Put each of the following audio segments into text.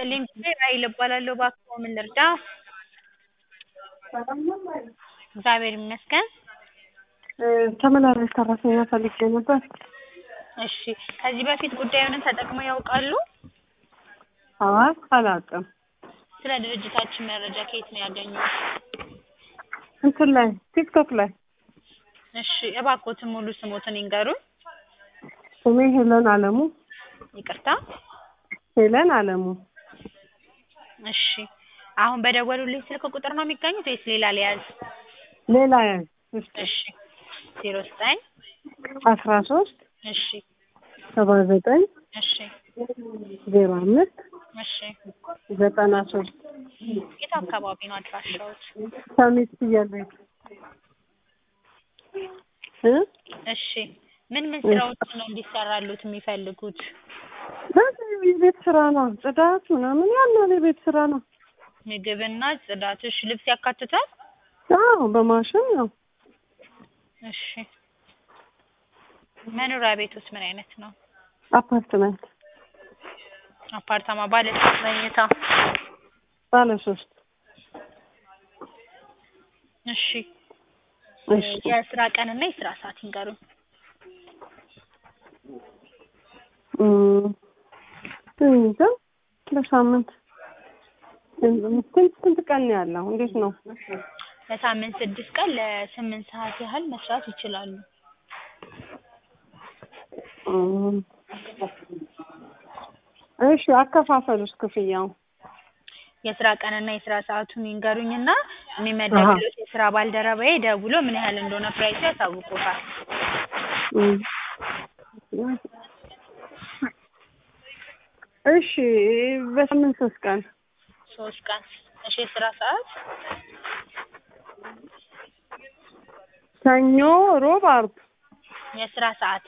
ይስጥልኝ ራሔል እባላለሁ እባክዎ ምን ልርዳ? እግዚአብሔር ይመስገን ተመላላሽ ሰራተኛ ፈልጌ ነበር። እሺ ከዚህ በፊት ጉዳዩን ተጠቅመው ያውቃሉ? አይ አላውቅም። ስለ ድርጅታችን መረጃ ከየት ነው ያገኙት? እንትን ላይ ቲክቶክ ላይ እሺ እባክዎትን ሙሉ ስሞትን ይንገሩን? ስሜ ሄለን አለሙ ይቅርታ ሄለን አለሙ እሺ አሁን በደወሉልኝ ስልክ ቁጥር ነው የሚገኙት ወይስ ሌላ ልያዝ? ሌላ ያዝ እስኪ እሺ ዜሮ ዘጠኝ አስራ ሶስት እሺ ሰባ ዘጠኝ እሺ ዜሮ አምስት እሺ ዘጠና ሶስት የት አካባቢ ነው አድራሻዎት? ሰሚት ፍየል ቤት እ እሺ ምን ምን ስራዎች ነው እንዲሰራሉት የሚፈልጉት? በዚህ የቤት ስራ ነው ጽዳት ምናምን ያለው የቤት ስራ ነው። ምግብና ጽዳት እሺ ልብስ ያካትታል? አዎ በማሽን ነው። እሺ መኖሪያ ቤቶት ምን አይነት ነው? አፓርትመንት አፓርታማ ባለ ስንት መኝታ? ባለ ሶስት እሺ እሺ የስራ ቀንና የስራ ሰዓት ይንገሩን? እም እንጃ ለሳምንት ስንት ስንት ቀን ነው ያለው? እንዴት ነው? ለሳምንት ስድስት ቀን ለስምንት ሰዓት ያህል መስራት ይችላሉ። እም እሺ አከፋፈሉስ ክፍያው? የስራ ቀንና የስራ ሰዓቱን ይንገሩኝና የሚመደብልዎት የስራ ባልደረባዬ ደውሎ ምን ያህል እንደሆነ ፕራይሱ ያሳውቅዎታል። እም እሺ በሳምንት ሶስት ቀን ሶስት ቀን እሺ የስራ ሰዓት? ሰኞ፣ ሮብ፣ አርብ የስራ ሰዓት?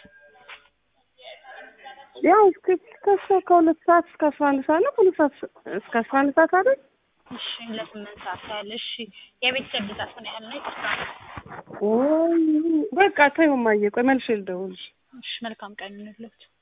ያው እስከ እስከ ከሁለት ሰዓት እስከ አስራ አንድ ሰዓት ነው። ከሁለት ሰዓት እስከ አስራ አንድ ሰዓት አይደል? እሺ ለስምንት ሰዓት ያህል እሺ የቤተሰብ ብዛት ምን ያህል ነው? ይቅርታ ወይ በቃ ተይው እማዬ ቆይ መልሼ ልደውልልሽ። እሺ መልካም ቀን ይሁንልዎት።